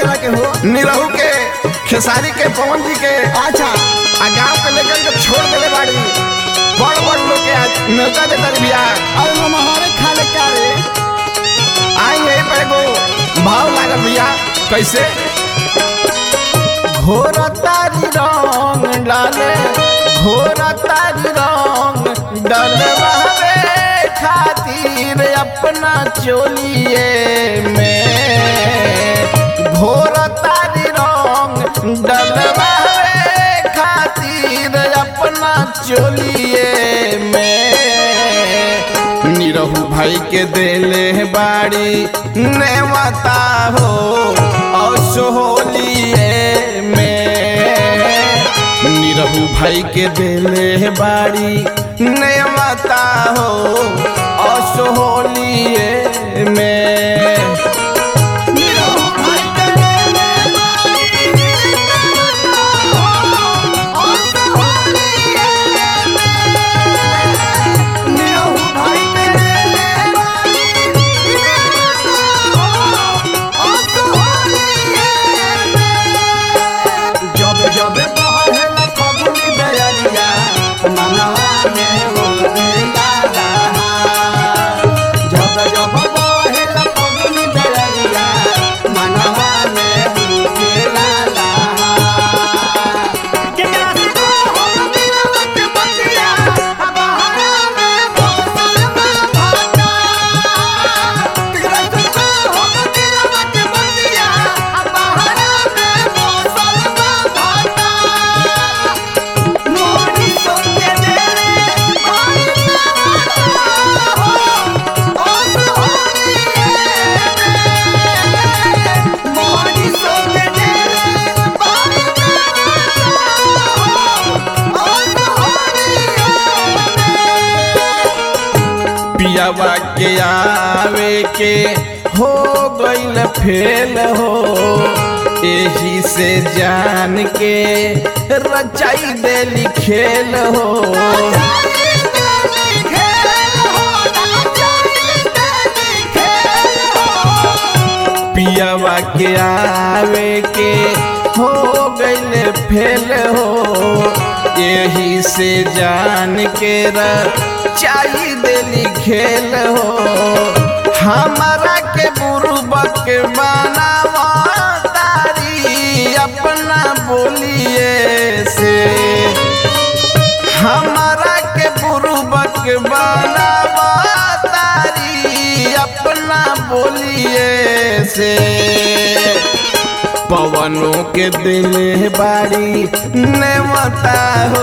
केकरा के हो निरहू के खेसारी के पवन जी के अच्छा आ गाँव के लेकर के छोड़ देले बाड़ी बड़ बड़ लोग के आज न्योता देता रे बिया और नमहरे खा ले का रे आई यही पे एगो भाव लागल बिया कैसे घोर तारी रंग डाले घोर तारी रंग डलवावे खातिर अपना चोलिए में घोर तारी रंग डलवावे खातिर अपना चोलिए में निरहू भाई के देले बाड़ी नेवता हो असोलिए में निरहू भाई के देले बाड़ी नेवता हो असोलिए में जब जब बहला फगुनी बेरिया मनवा में उड़ेला रहा जब जब बहला फगुनी बेरिया मनवा में उड़ेला रहा केकरा से को हम दिलवा के बतिया बहरा में बोसल में भाता केकरा से को हम दिलवा के बतिया बहरा में बोसल में भाता मोरी सोके देले मोरी हो ओस होली मोरी सोके देले मोरी हो ओस होली पियावा के आवे के हो गईल फेल हो एही से जान के रचाई देली खेल हो पियावा के आवे के हो गईल फेल हो यही से जान के रचाई देली खेल हो हमारा के बुरुबक बनावा तारी अपना बोलिए से हमारा के बुरुबक बनावा तारी अपना बोलिए से पवनों के दिल बाड़ी नेवता हो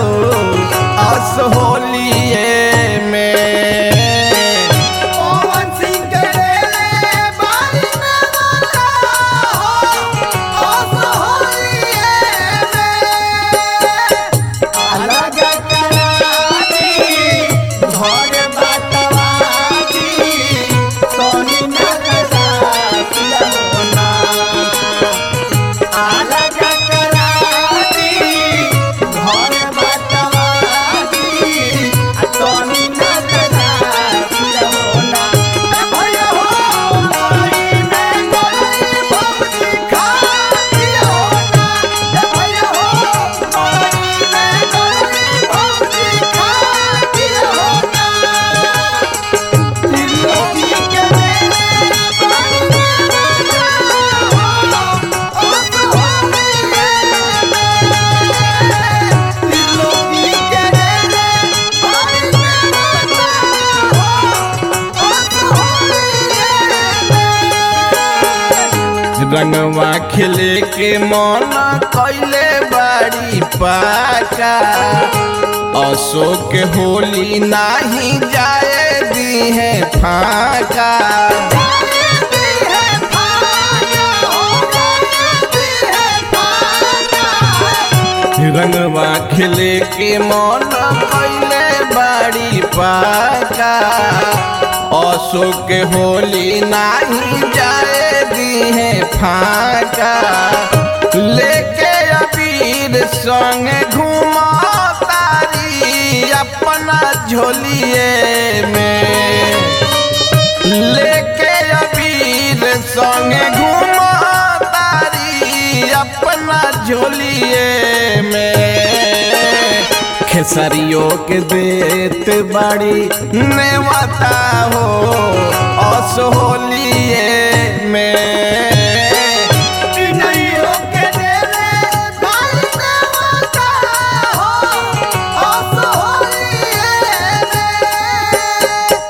असहोलिए में पवन सिंह के देले बारी में वाला हो ओस होलिए में अलग कराती घर बाटवाती सोनी नगरा पिलौना अलग कराती घर बाटवाती सोनी नगरा पिलौना ए भैया हो माई में कोई भौजी खाती होना ए भैया हो माई में कोई भौजी खाती होना त्रिलोकी के देले त्रिलोकी के देले रंगवा खिले के मन कैले बाड़ी पाका अशोक होली नाही जाए दी है फाका रंगवा खिले के मन कैले बाड़ी पाका अशोक होली नाही जाए दी है फाका लेके अबीर संग घूमा तारी अपना झोलिए में लेके अबीर संग घूमा तारी खेसरियो के देत बाड़ी नेवता हो असोलिए में चिन्हैयो के देले बारी नेवता हो असोलिए में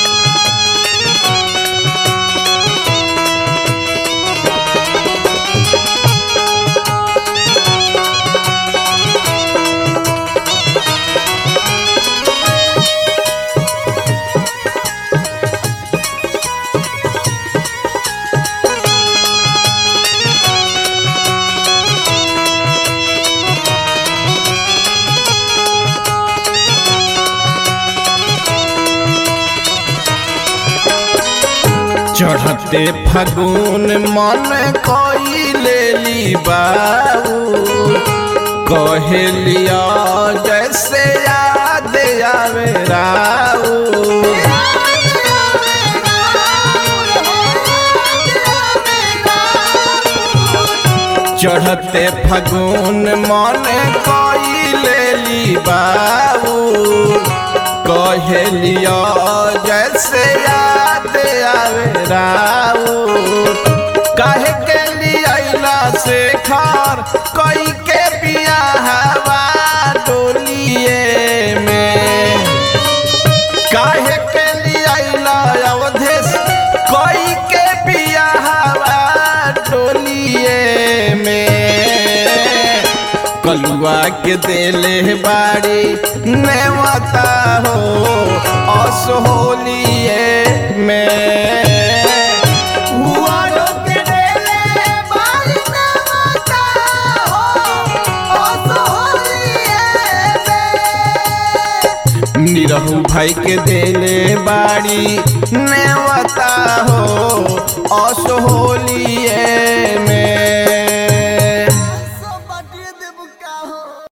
चढ़ते फगुन मन कोई ले ली बाबू कहेलिया जैसे याद आवे राऊ चढ़ते फगुन मन कोई ले ली बाबू कहेलिया जैसे याद आवे राऊ काहे के लिया से खार कोई के पिया हवा डोलिए में काहे के लिया अवधेश कोई के पिया हवा डोलिए में कलुआ के देले बाड़ी नेवता हो असहोलिए में हुआरो के देले बारी नेवता हो असोलिए में निरहू भाई के देले बाड़ी नेवता हो असहोलिए में